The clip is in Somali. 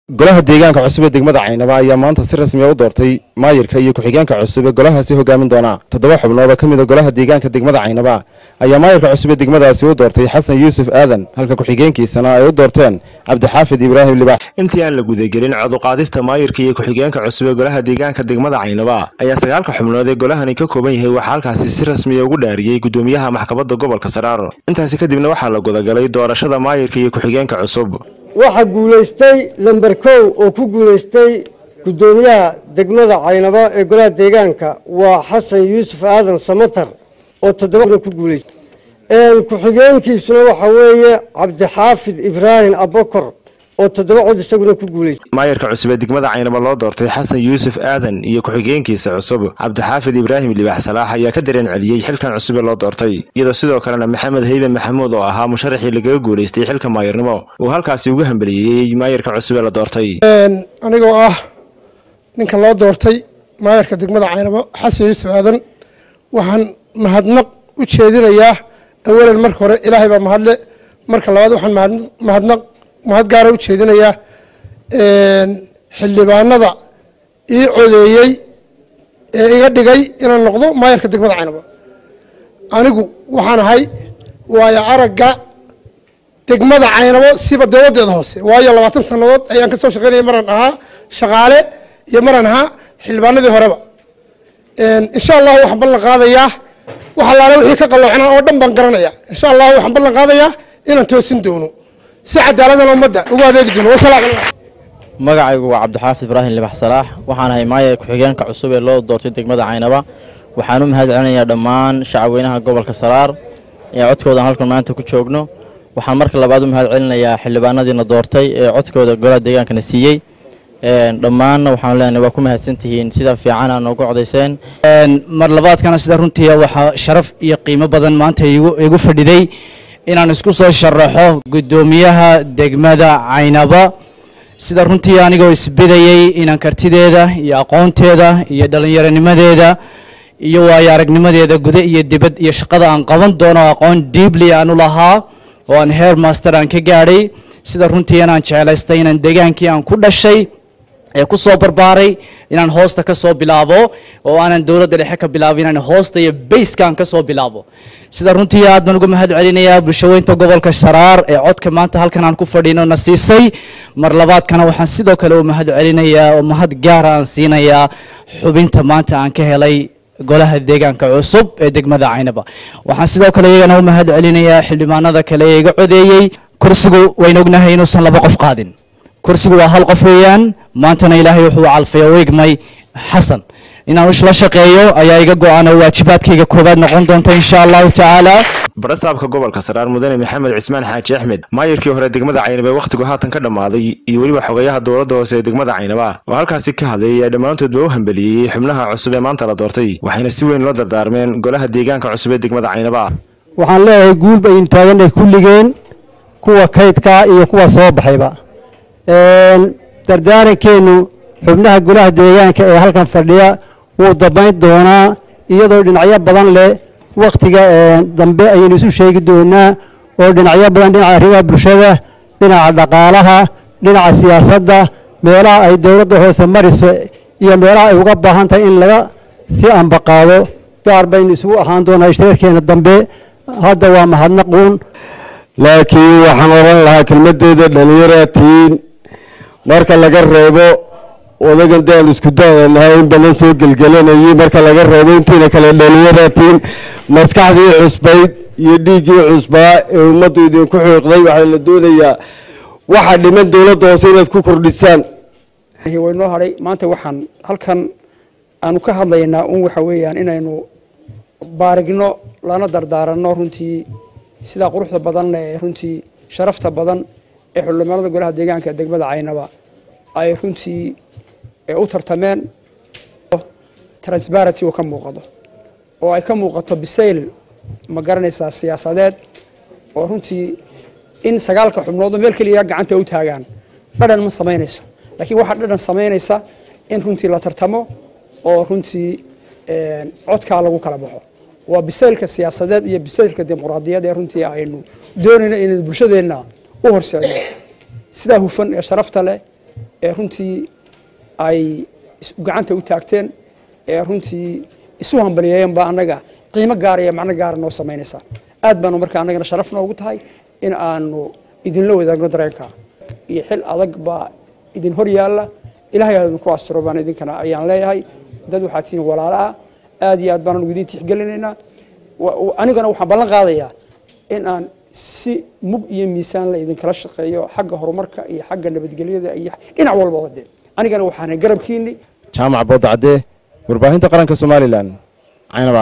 golaha deegaanka cusub ee degmada caynaba ayaa maanta si rasmiya u doortay maayirka iyo ku-xigeenka cusub ee golahaasi hogaamin doona toddoba xubnood oo ka mid a golaha deegaanka degmada caynaba ayaa maayirka cusub ee degmadaasi u doortay xasan yuusuf aadan halka ku-xigeenkiisana ay u doorteen cabdixaafid ibraahim libax intii aan la gudagelin coduqaadista maayirka iyo ku-xigeenka cusub ee golaha deegaanka degmada caynaba ayaa sagaalka xubnood ee golahani ka kooban yahay waxaa halkaasi si rasmiya ugu dhaariyey gudoomiyaha maxkamadda gobolka saraar intaasi kadibna waxaa la gudagalay doorashada maayirka iyo ku-xigeenka cusub waxaa guulaystay lamber kow oo ku guulaystay guddoomiyaha degmada caynabo ee golaha deegaanka waa xasan yuusuf aadan samatar oo toddobana ku guulaystay ku-xigeenkiisuna waxaa weeye cabdixaafid ibraahim abakor oo toddoba cod isaguna ku guulaystay maayirka cusub ee degmada caynaba loo doortay xasan yuusuf aadan iyo ku-xigeenkiisa cusub cabdixaafid ibraahim libax salaax ayaa ka dareen celiyey xilkan cusub ee loo doortay iyadoo sidoo kalena maxamed heyben maxamuud oo ahaa musharaxii lagaga guulaystay xilka maayirnimo uu halkaasi uga hambeliyeyey maayirka cusub ee la doortay anigoo ah ninka loo doortay maayarka degmada caynabo xasan yuusuf aadan waxaan mahadnaq u jeedinayaa awalan marka hore ilaahay baa mahadle marka labaad waxaan mahadnaq mahad gaara u jeedinayaa xildhibaanada ii codeeyey ee iga dhigay inaan noqdo maayarka degmada caynabo anigu waxaan ahay waayo aragga degmada caynabo siba dowladeeda hoose waayo labaatan sannadood ayaan ka soo shaqeynaya maraan ahaa shaqaale iyo maraan ahaa xildhibaanadii horeba insha allahu waxaan ballan qaadayaa wax allaale wixii ka qalloocnaa oo dhan baan garanaya insha allahu waxaan ballan qaadayaa inaan toosin doono si cadaaladana ummadda ugu adeegi doono wasalaam magacaygu waa cabdixaafid ibraahim libax salaax waxaan ahay maayar ku-xigeenka cusub ee loo doortay degmada caynaba waxaan u mahad celinayaa dhammaan shacabweynaha gobolka saraar ee codkoodan halkan maanta ku joogno waxaan marka labaad u mahad celinayaa xildhibaanadiina doortay ee codkooda golaha deegaankana siiyey dhammaanna waxaan leenahay waa ku mahadsantihiin sida fiican aa noogu codayseen mar labaadkana sida runtii waxaa sharaf iyo qiimo badan maanta igu fadhiday inaan isku soo sharaxo guddoomiyaha degmada caynaba sida runtii anigoo isbidayey inaan kartideeda iyo aqoonteeda iyo dhallinyaronimadeeda iyo waayo aragnimadeeda guda iyo dibad iyo shaqada aan qaban doono aqoon diibli aan u lahaa oo aan heer master aan ka gaadhay sida runtii inaan jeclaystay inaan degaankii aan ku dhashay ee ku soo barbaaray inaan hoosta ka soo bilaabo oo aanan dowladda dhexe ka bilaabo inaan hoosta iyo bayskaan ka soo bilaabo sida runtii aad baan uga mahad celinayaa bulshaweynta gobolka sharaar ee codka maanta halkan aan ku fadhiino na siisay mar labaadkana waxaan sidoo kale u mahad celinayaa oo mahad gaara aan siinayaa xubinta maanta aan ka helay golaha deegaanka cusub ee degmada caynaba waxaan sidoo kale iyagana u mahad celinayaa xildhibaanada kale ee iga codeeyey kursigu wayna ognahay inuusan laba qof qaadin kursigu waa hal qof weeyaan maantana ilaahay wuxuu calfay oo igmay xasan inaan la shaqeeyo ayaa iga go-aan oo waajibaadkayga koobaad noqon doonta insha allahu tacaala barasaabka gobolka saraar mudane maxamed cismaan xaaji axmed maayirkii hore degmada caynaba ee wakhtigu haatan ka dhammaaday iyo weliba xogayaha dowladda hoose ee degmada caynaba oo halkaasi ka hadlay ayaa dhammaantoodba u hambeliyey xubnaha cusub ee maanta la doortay waxayna si weyn loo dardaarmeen golaha deegaanka cusub ee degmada caynaba waxaan leeyahay guul baynu taaganay kulligeen kuwa kaydkaa iyo kuwa soo baxayba dardaarankeenu xubnaha golaha deegaanka ee halkan fadhiya wuu dambayn doonaa iyadoo dhinacyo badan leh wakhtiga dambe ayaynu isu sheegi doonaa oo dhinacyo badan dhinaca arrimaha bulshada dhinaca dhaqaalaha dhinaca siyaasadda meelaha ay dowladda hoose mariso iyo meelaha ay uga baahan tahay in laga si ambaqaado gaar baynu isugu ahaan doonaa ishtareerkeena dambe hadda waa mahadnaquun laakiin waxaan odhan lahaa kelmadeeda dhalinyaratiin marka laga reebo odagan daan isku daadanahay in badan soo gelgelanayay marka laga reebo intiina kale dhalinyaratiin maskaxdii cusbayd iyo dhiiggii cusbaa ee ummaddu idinku xiiqday waxaa la doonayaa waxa dhiman dowladda hoose inaad ku kordhisaan waynoo hadhay maanta waxaan halkan aanu ka hadlaynaa un waxa weeyaan inaynu baarigno lana dardaaranno runtii sidaa quruxda badan ee runtii sharafta badan ee xildhibaanada golaha deegaanka degmada caynaba ay runtii u tartameen transparenty uu ka muuqado oo ay ka muuqato bisayl ma garanaysaa siyaasadeed oo runtii in sagaalka xubnood oo meel keliya gacanta u taagaan dhadhan ma samaynayso laakiin waxaa dhadhan samaynaysa in runtii la tartamo oo runtii codkaa lagu kala baxo waa bisaylka siyaasadeed iyo bisaylka dimuqraadiyad ee runtii aynu doonayno inaynu bulshadeenna u horseedno sidaa hufan ee sharafta leh ee runtii ay gacanta u taagteen ee runtii isu hambaliyeeyeen baa annaga qiimo gaara iyo macno gaara noo samaynaysaa aad baanu marka annagana sharaf noogu tahay in aanu idinla wadaagno dareenka iyo xil adag baa idin hor yaalla ilahay ha idinku asturo baan idinkana ayaan leeyahay dad waxaa tihiin walaalaha aad iyo aad baan anugu idin tixgelinaynaa anigana waxaan ballan qaadayaa in aan si mug iyo miisaan la idinkala shaqeeyo xagga horumarka iyo xagga nabadgelyada iyo dhinac walba wade anigana waxaan garabkiini jaamac boodacadee warbaahinta qaranka somalilan caynaba